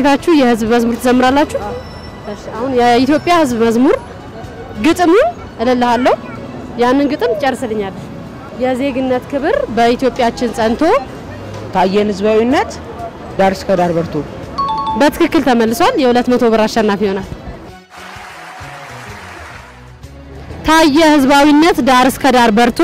ተዘጋጅታችሁ የህዝብ መዝሙር ትዘምራላችሁ? እሺ አሁን የኢትዮጵያ ህዝብ መዝሙር ግጥሙን እልልሃለሁ። ያንን ግጥም ጨርስልኛለሽ። የዜግነት ክብር በኢትዮጵያችን ጸንቶ ታየን ህዝባዊነት ዳር እስከ ዳር በርቶ በትክክል ተመልሷል። የሁለት መቶ ብር አሸናፊ ይሆናል። ታየ ህዝባዊነት ዳር እስከ ዳር በርቶ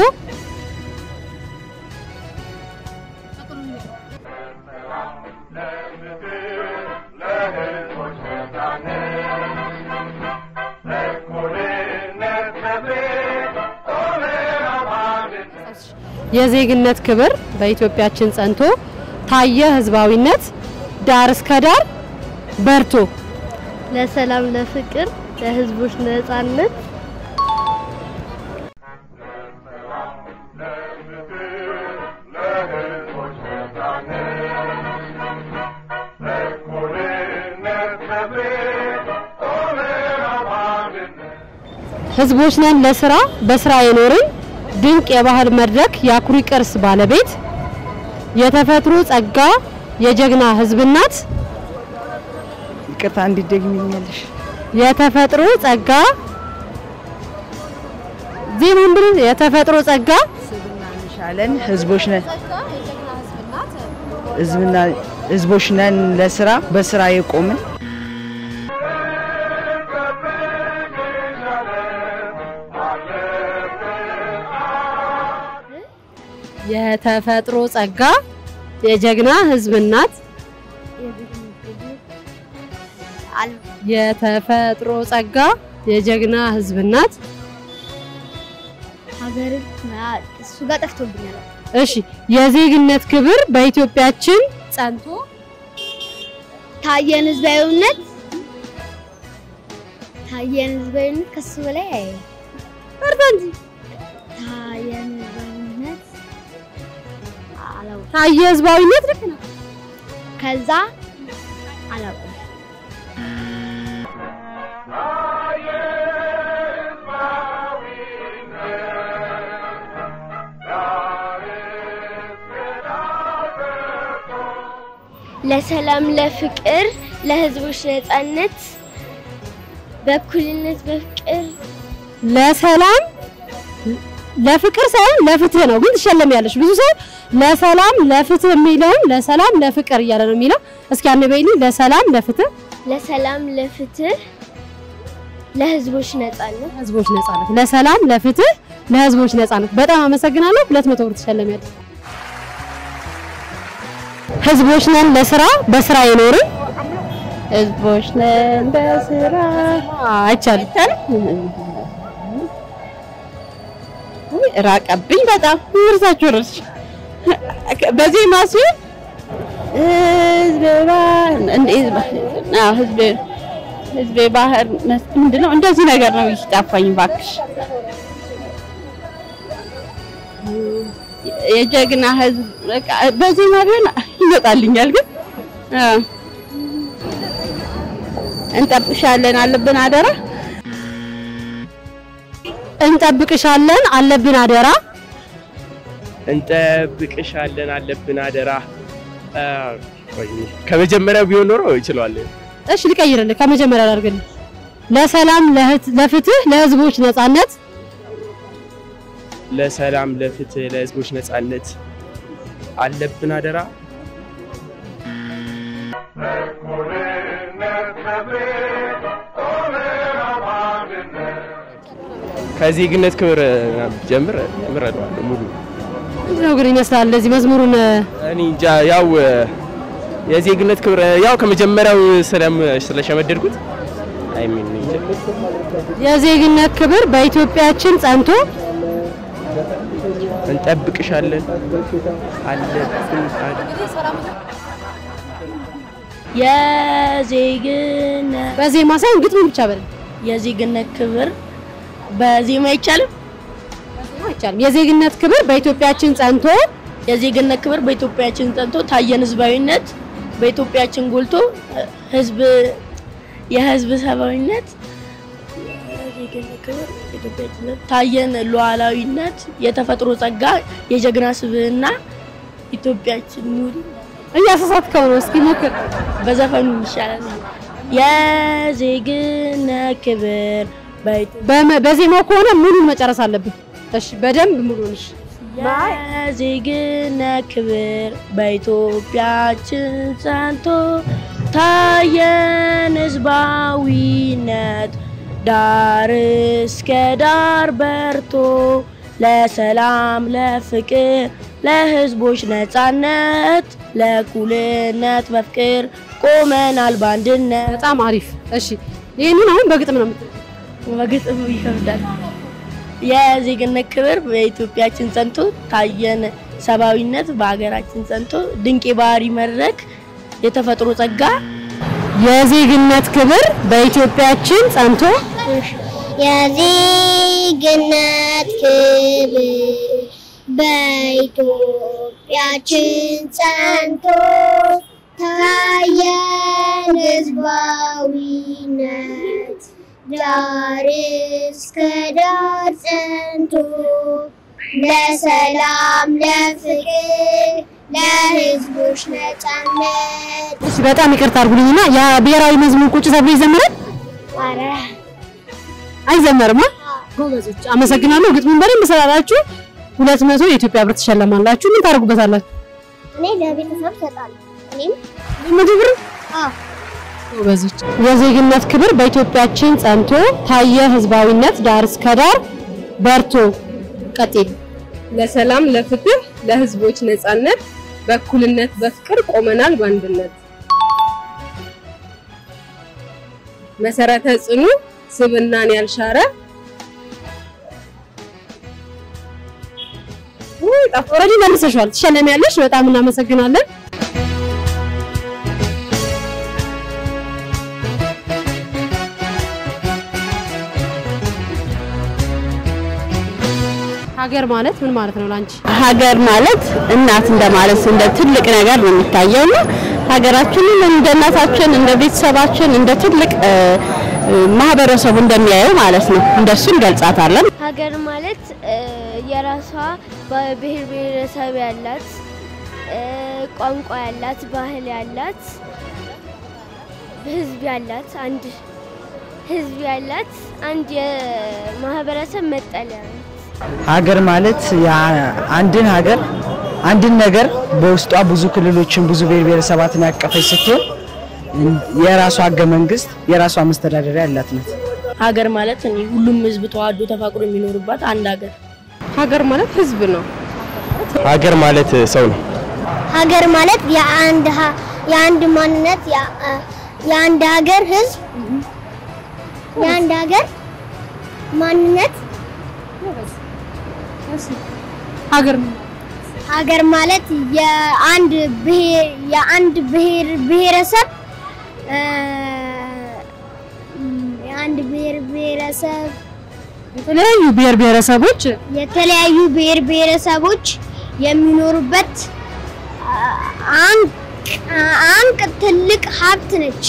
የዜግነት ክብር በኢትዮጵያችን ጸንቶ ታየ ህዝባዊነት ዳር እስከ ዳር በርቶ ለሰላም፣ ለፍቅር፣ ለህዝቦች ነጻነት ህዝቦች ነን ለስራ በስራ የኖርን ድንቅ የባህል መድረክ የአኩሪ ቅርስ ባለቤት የተፈጥሮ ጸጋ የጀግና ህዝብ እናት ይቅርታ እንዲደግሚኛለሽ የተፈጥሮ ጸጋ ዜማን ብለን የተፈጥሮ ጸጋ ሻለን ህዝቦች ነን ህዝብና ህዝቦች ነን ለስራ በስራ የቆምን የተፈጥሮ ጸጋ የጀግና ህዝብ እናት የተፈጥሮ ጸጋ የጀግና ህዝብ እናት ሀገርን እሱ ጋር ጠፍቶብኛል። እሺ የዜግነት ክብር በኢትዮጵያችን ጸንቶ ታየን ህዝባዊነት ታየን ህዝባዊነት ከሱ በላይ አይ በርታ እንጂ ታየን ህዝባዊነት አላውቅም። ታየ ህዝባዊነት ልክ ነው። ከዛ አላውቅም። ለሰላም፣ ለፍቅር፣ ለህዝቦች ነጻነት፣ በእኩልነት፣ በፍቅር ለሰላም ለፍቅር ሳይሆን ለፍትህ ነው፣ ግን ትሸለሚያለሽ። ብዙ ሰው ለሰላም ለፍትህ የሚለውን ለሰላም ለፍቅር እያለ ነው የሚለው። እስኪ አንድ በይልኝ። ለሰላም ለፍትህ ለሰላም፣ ለፍትህ፣ ለህዝቦች ነጻነት ለህዝቦች ነጻነት፣ ለሰላም ለፍትህ፣ ለህዝቦች ነጻነት። በጣም አመሰግናለሁ። ሁለት መቶ ብር ትሸለሚያለሽ። ህዝቦች ነን ለስራ በስራ የኖርን ህዝቦች ነን በስራ አይቻልም። ራቀብኝ በጣም ምርታችሁ ረስ በዜማ ሲሆን ህዝብ ባህር እንደ ህዝብ አዎ ህዝብ ህዝብ ባህር ምንድነው እንደዚህ ነገር ነው ይጣፋኝ ባክሽ የጀግና ህዝብ በቃ በዜማ ቢሆን ይመጣልኛል ግን አዎ እንጠብሻለን አለብን አደራ እንጠብቅሻለን አለብን አደራ እንጠብቅሻለን አለብን አደራ። አ፣ ቆይ ከመጀመሪያው ቢሆን ኖሮ ይችላል። እሺ ልቀይርልህ፣ ከመጀመሪያ ላድርግልህ። ለሰላም ለህት- ለፍትህ ለህዝቦች ነጻነት ለሰላም፣ ለፍትህ፣ ለህዝቦች ነጻነት አለብን አደራ። ከዜግነት ክብር ጀምር እምረዳዋለሁ ሙሉ ምንድን ነው ግን ይመስላል እንደዚህ መዝሙሩን እኔ እንጃ ያው የዜግነት ክብር ያው ከመጀመሪያው ስለም ስለሸመደድኩት አይ ሚን የዜግነት ክብር በኢትዮጵያችን ጸንቶ እንጠብቅሻለን አለብን አለ- የዜግነት በዜማ ሳይሆን ግጥሙን ብቻ በል የዜግነት ክብር በዜማ አይቻልም። አይቻልም። የዜግነት ክብር በኢትዮጵያችን ጸንቶ የዜግነት ክብር በኢትዮጵያችን ጸንቶ ታየን ህዝባዊነት በኢትዮጵያችን ጎልቶ ህዝብ የህዝብ ሰብአዊነት የዜግነት ክብር በኢትዮጵያችን ጸንቶ ታየን ሉዓላዊነት የተፈጥሮ ጸጋ የጀግና ስብዕና ኢትዮጵያችን ኑሪ እያሳሳትከው ነው። እስኪ ሞክር። በዘፈኑ ይሻላል። የዜግነት ክብር በኢትዮጵያ በመ- በዜማው ከሆነ ሙሉን መጨረስ አለብን። እሺ፣ በደንብ ሙሉን። እሺ፣ የዜግነት ክብር በኢትዮጵያችን ጸንቶ ታየን ህዝባዊነት ዳር እስከ ዳር በርቶ ለሰላም ለፍቅር ለህዝቦች ነጻነት ለእኩልነት በፍቅር ቆመናል በአንድነት። በጣም አሪፍ። እሺ፣ ይህንን አሁን በግጥም ነው የምትለው። በግጥም ይከብዳል። የዜግነት ክብር በኢትዮጵያችን ጸንቶ ታየን ሰብአዊነት በሀገራችን ጸንቶ ድንቅ የባህሪ መድረክ የተፈጥሮ ጸጋ የዜግነት ክብር በኢትዮጵያችን ጸንቶ የዜግነት ክብር በኢትዮጵያችን ጸንቶ ታየን ህዝባዊነት ዳር እስከ ዳር ጸንቶ ለሰላም ለፍቅር ለህዝቦች ነጻነት እሺ፣ በጣም ይቅርታ አድርጉልኝና የብሔራዊ መዝሙር ቁጭ ተብሎ ይዘምራል አረ አይዘመርም? አ? ጎበዞች፣ አመሰግናለሁ። ግጥሙን በደንብ ስላላችሁ ሁለት መቶ የኢትዮጵያ ብር ትሸለማላችሁ። ምን ታደርጉበታላችሁ? እኔ ለቤተሰብ እሰጣለሁ እኔም መቶ ብር አዎ ጎበዞች። የዜግነት ክብር በኢትዮጵያችን ጸንቶ ታየ ህዝባዊነት ዳር እስከ ዳር በርቶ ቀጥል ለሰላም ለፍትህ ለህዝቦች ነጻነት በእኩልነት በፍቅር ቆመናል በአንድነት መሰረተ ጽኑ ስብናን ያልሻረ ውይ ጠፋ። ኦልሬዲ መልሰሻል፣ ትሸለሚያለሽ። በጣም እናመሰግናለን። ሀገር ማለት ምን ማለት ነው ላንቺ? ሀገር ማለት እናት እንደማለት እንደ ትልቅ ነገር ነው የሚታየው እና ሀገራችንን እንደ እናታችን እንደ ቤተሰባችን እንደ ትልቅ እ፣ እ፣ ማህበረሰቡ እንደሚያየው ማለት ነው እንደሱ እንገልጻታለን። ሀገር ማለት እ፣ የራሷ ብሔር ብሔረሰብ ያላት እ፣ ቋንቋ ያላት ባህል ያላት ህዝብ ያላት አንድ ህዝብ ያላት አንድ የማህበረሰብ መጠለያ ናት። ሀገር ማለት ያ- አንድን ሀገር አንድን ነገር በውስጧ ብዙ ክልሎችን ብዙ ብሔር ብሔረሰባትን ያቀፈች ስትሆን የራሷ ህገ መንግስት የራሷ መስተዳደሪያ ያላት ናት። ሀገር ማለት እኔ ሁሉም ህዝብ ተዋዶ ተፋቅሮ የሚኖርባት አንድ ሀገር ሀገር ማለት ህዝብ ነው። ሀገር ማለት ሰው ነው። ሀገር ማለት የአንድ ሀ- የአንድ ማንነት የ- የአንድ ሀገር ህዝብ የአንድ ሀገር ማንነት ሀገር ሀገር ማለት የአንድ ብሔር የአንድ ብሔር ብሔረሰብ እ፣ የአንድ ብሔር ብሔረሰብ የተለያዩ ብሔር ብሔረሰቦች የተለያዩ ብሔር ብሔረሰቦች የሚኖሩበት አ- አንቅ አንቅ ትልቅ ሀብት ነች።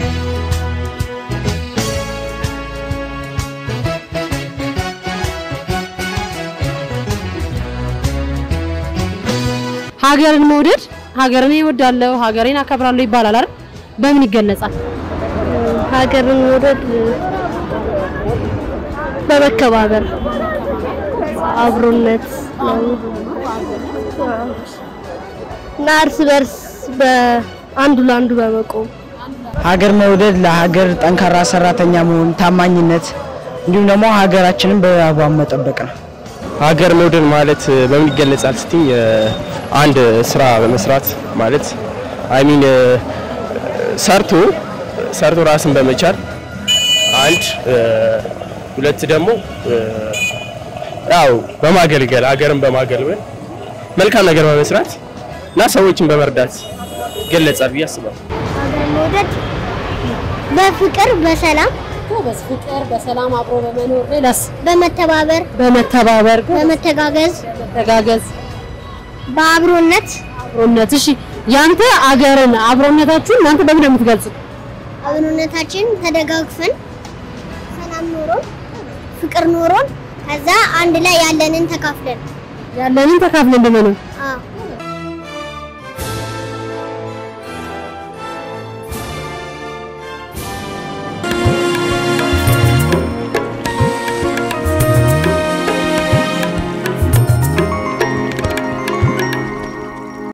ሀገርን መውደድ ሀገርን እወዳለሁ ሀገሬን አከብራለሁ ይባላል አይደል? በምን ይገለጻል? ሀገርን መውደድ በመከባበር አብሮነት እና እርስ በርስ በአንዱ ለአንዱ በመቆም ሀገር መውደድ ለሀገር ጠንካራ ሰራተኛ መሆን፣ ታማኝነት እንዲሁም ደግሞ ሀገራችንን በአግባቡ መጠበቅ ነው። ሀገር መውደድ ማለት በምን ይገለጻል ስትኝ አንድ ስራ በመስራት ማለት አይ ሚን ሰርቶ ሰርቶ ራስን በመቻል አንድ ሁለት ደግሞ ያው በማገልገል ሀገርን በማገልገል መልካም ነገር በመስራት እና ሰዎችን በመርዳት ይገለጻል ብዬ አስባለሁ። ሀገር መውደድ በፍቅር በሰላም ጎበዝ፣ ፍቅር፣ በሰላም አብሮ በመኖር ሌላስ? በመተባበር በመተባበር በመተጋገዝ በመተጋገዝ በአብሮነት አብሮነት። እሺ ያንተ አገርን አብሮነታችሁን እናንተ በምን ነው የምትገልጹት? አብሮነታችን ተደጋግፈን ሰላም ኖሮን ፍቅር ኖሮን ከዛ አንድ ላይ ያለንን ተካፍለን ያለንን ተካፍለን እንደመኖር አዎ